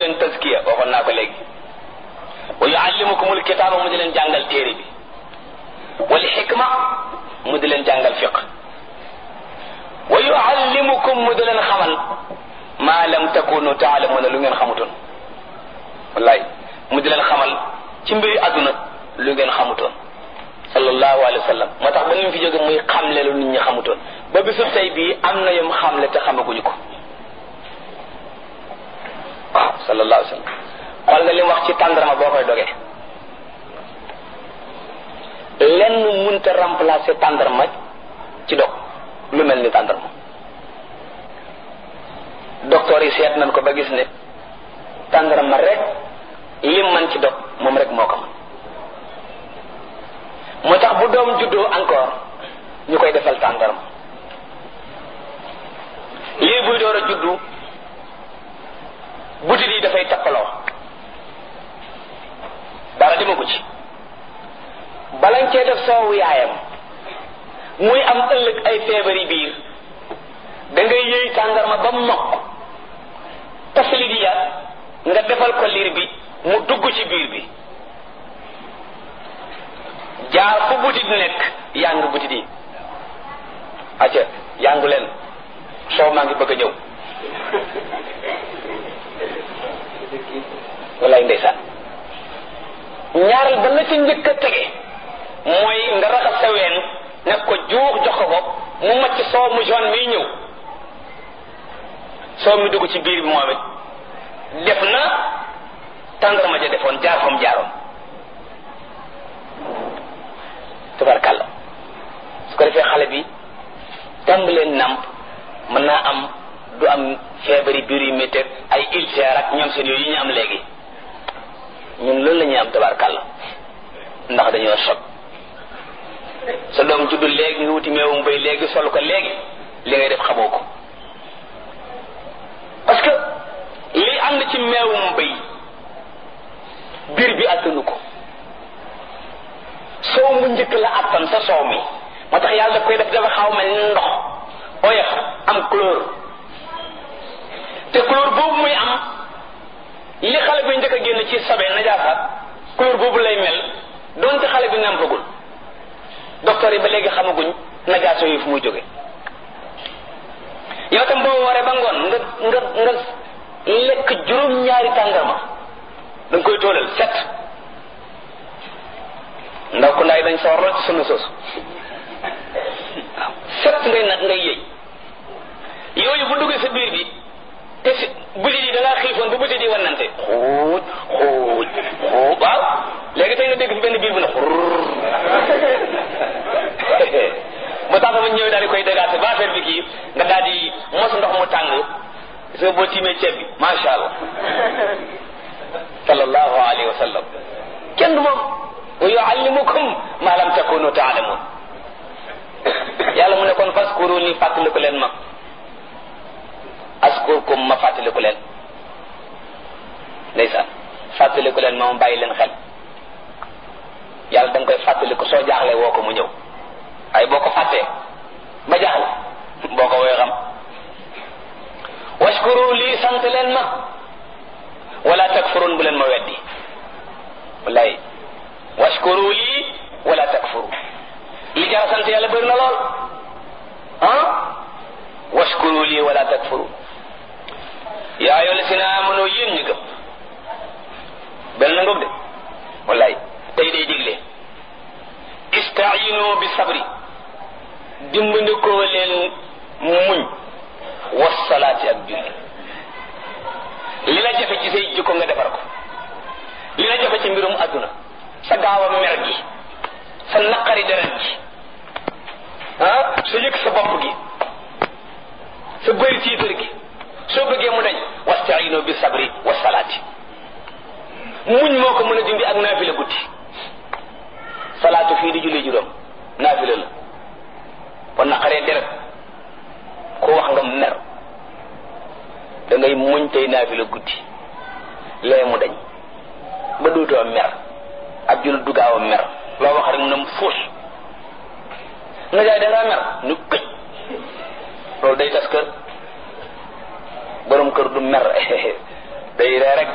leen taskiya waxoon naa ko léegi wa yuallimukumul kitaaba mu di leen jàngal téere bi wal xikma mu di leen jàngal fiq wa yuallimukum mu di leen xamal maa lam takunu taalamuna lu ngeen xamutoon wallaay mu di leen xamal ci mbiri àdduna lu ngeen xamutoon sallallahu alayhi wa sallam moo tax ba ni mu fi jóge muy xamle lu nit ñi xamutoon ba bisu tey bii am na yom xamle te xamaguñu ko waaw sallallahu alayhi wa sallam xool nga li mu wax ci tàndarma boo koy dogee lenn munta remplacer tàndarma ci dog lu mel ni tàndarma docteur yi seet nañ ko ba gis ne tàndarma rek lim man ci dog moom rek moo ko man moo tax bu doom juddoo encore ñu koy defal tàndarma lii buy door a juddu butit yi dafay tappaloo dara dima ko ci balañ cee def soowu yaayam muy am ëllëg ay feebari biir da ngay yëy tàndarma ba mokk tafli di yaat nga defal ko liir bi mu dugg ci biir bi jaar fu butit nekk yàng butit yi acca yàngu leen soow maa ngi bëgg a ñëw wallaay ndeysaan ñaareel ba la ci njëkk a tege mooy nga raxas sa ween nekk ko juux jox ko ko mu macc soow mu jaune miy ñëw soow mi dugg ci biir bi moom it def na tàndarma ja defoon jaar fam jaaroon tubarkàlla su ko defee xale bi tàmbalee nàmp mën naa am du am feebari biir yu métti ay ulcère ak ñoom seen yooyu ñu am léegi ñun loolu la ñuy am tabarkàlla ndax dañoo sot sa doom juddu léegi nga wuti meewum bay léegi sol ko léegi li ngay def xamoo ko parce que li ànd ci meewum bay biir bi attanu ko soow mu njëkk la attan sa soow mi moo tax yàlla daf koy def dafa xaw mel ni ndox oyof am couleur te couleur boobu muy am li xale bi njëkk a génn ci sobe najaasaat couleur boobu lay mel doonte xale bi nampagul docteur yi ba léegi xamaguñ najaaso yi fu muy jóge yow tam boo waree ba ngoon nga nga nga lekk juróom-ñaari tàngarma da nga koy toolal set ndaw ku ndaay dañ sawar lool ci sunna soosu waaw set ngay nag ngay yëy yooyu bu duggee sa biir bi te si butit yi da ngaa xiifoon bu butit yi wannante xuuj xuuj xuuj waaw léegi tey nga dégg fi benn biir bu ne xurr ba tax ma ñëwee daal di koy dégaase ba affaire bi kii nga daal di mos ndox mu tàng gis nga boo tiimee ceeb bi macha allah sallallahu alayhi wa sallam kenn du moom wa yuallimukum ma lam takunu taalamun yàlla mu ne kon faskuru ni fàttaliku leen ma askurkum ma fàttaliku leen ndeysaan fàttaliku leen ma ma bàyyi leen xel yàlla da nga koy fàttaliku soo jaaxlee woo ko mu ñëw ay boo ko fàttee ba jaaxle boo ko woy xam washkuru lii sant leen ma wala takfurun bu leen ma weddi wallaay washkuru lii wala takfuru li jara sant yàlla bëri na lool ah washkuru lii wala takfuru yaa ayyuha llazina amanu yéen ñu gëm benn ngoog de wallaay tey day digle istainu bi sabri dimbandikoo leen muñ wasalaati ak julli li la jafe ci say jikko nga defar ko li la jafe ci mbirum adduna sa gaaw a mer gi sa naqari deret gi ah sa yëg sa bopp gi sa bëri tiitar gi soo bëggee mu dañ wastaino bi sabri wasalaati muñ moo ko mën a dindi ak naafila guddi salaatu fii di julli juróom naafila la kon naqaree deret ko wax nga mer da ngay muñ tey naafila guddi lee mu dañ ba dootoo mer ab jul du gaaw a mer loo wax rek mu ne mu fuus nga jaay da ngaa mer nu këj loolu day tas kër borom kër du mer day ree rek